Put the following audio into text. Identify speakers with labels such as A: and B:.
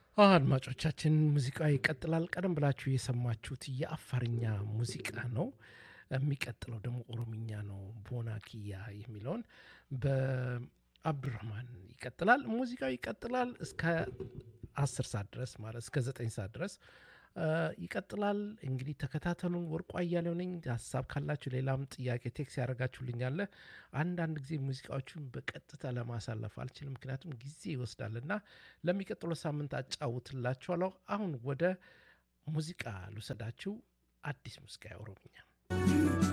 A: አድማጮቻችን ሙዚቃ ይቀጥላል። ቀደም ብላችሁ የሰማችሁት የአፋርኛ ሙዚቃ ነው። የሚቀጥለው ደግሞ ኦሮምኛ ነው። ቦና ኪያ የሚለውን በአብዱራህማን ይቀጥላል። ሙዚቃው ይቀጥላል እስከ አስር ሰዓት ድረስ ማለት እስከ ዘጠኝ ሰዓት ድረስ ይቀጥላል። እንግዲህ ተከታተሉን። ወርቁ አያሌው ነኝ። ሀሳብ ካላችሁ ሌላም ጥያቄ ቴክስ ያደርጋችሁልኛለ። አንዳንድ ጊዜ ሙዚቃዎቹን በቀጥታ ለማሳለፍ አልችልም፣ ምክንያቱም ጊዜ ይወስዳልና ለሚቀጥለው ሳምንት አጫውትላችኋለሁ። አሁን ወደ ሙዚቃ ልውሰዳችሁ። አዲስ ሙዚቃ ኦሮምኛ